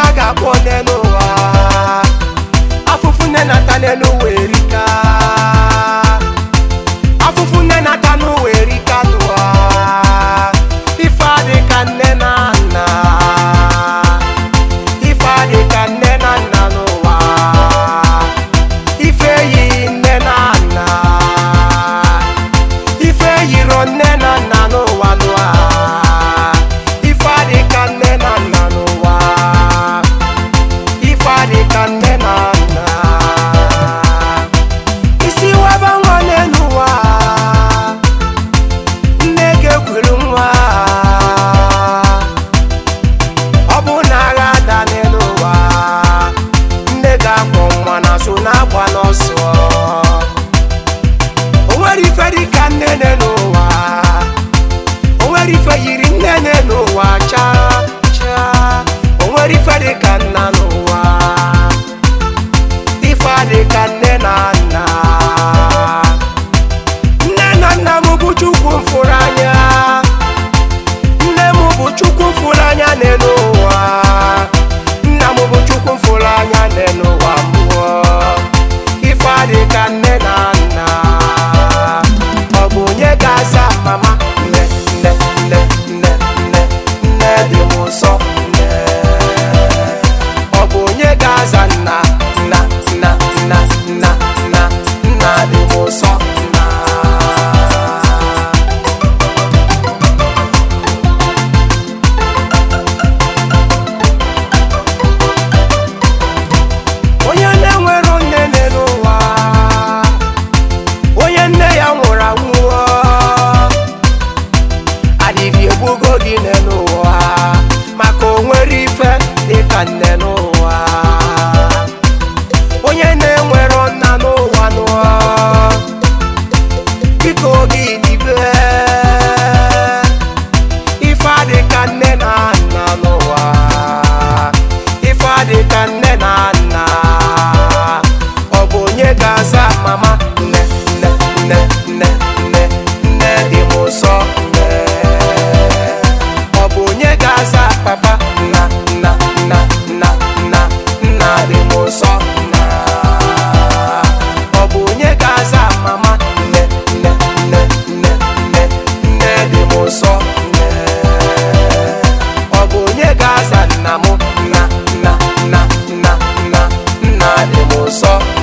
a ga-akpọ nne n'ụwa afụfụ nne nata n'elu ụwa erika afụfụ nne nata n'ụwa erika n'ụwa ife adị ka nne na nna ife adị ka nne na nna n'ụwa ife eyighị nne na nna ife eyiro nne na nna n'ụwa n'ụwa ife adị ka nne na nna n'ụwa ife adị ka nne na nna isi webe nwa n'ụwa nne ga-ekwuru nwa ọ bụ na agha ada n'ụwa nne ga-akpọ nwa na so na-agba n'ọsọ o nwere ife dị ka nne n'ụwa o nwere ife yiri nne n'ụwa chaa chaa o nwere ife dị ka nna n'ụwa ife adị ka nne na nna nne na nna m bụ chukwu mfụrụ anya nne m bụ chukwu mfụrụ anya n'elu ụwa nna m bụ chukwu mfụrụ anya n'elu ụwa mmụọ ife adị ka nne na nna ọ bụ onye ga-aza mama nne nne nne nne nne nne dị m nsọ nne ọ bụ onye ga-aza nna nna nna nna nna nna nna dị m nsọ nna onye nne nwere nne n'ụwa onye nne ya nwụrụ anwụọ adịghị egbugo gị nne n'ụwa maka o nwere ife dịka nne n'ụwa onye nne nwere nna n'ụwa n'ụwa biko gị dibe ife adịka nne na nna n'ụwa ife adịka nne na nna ọ bụ onye ga-aza mama nne nne nne nne nne nne dị m ụsọ nne ọ bụ onye ga-aza papa nna nna nna nna nna nna dị m ụsọ nna ọ bụ onye ga-aza mama nne nne nne nne nne nne dị m ụsọ nne ọ bụ onye ga-aza nna m nna nna nna nna nna nna dị m ụsọ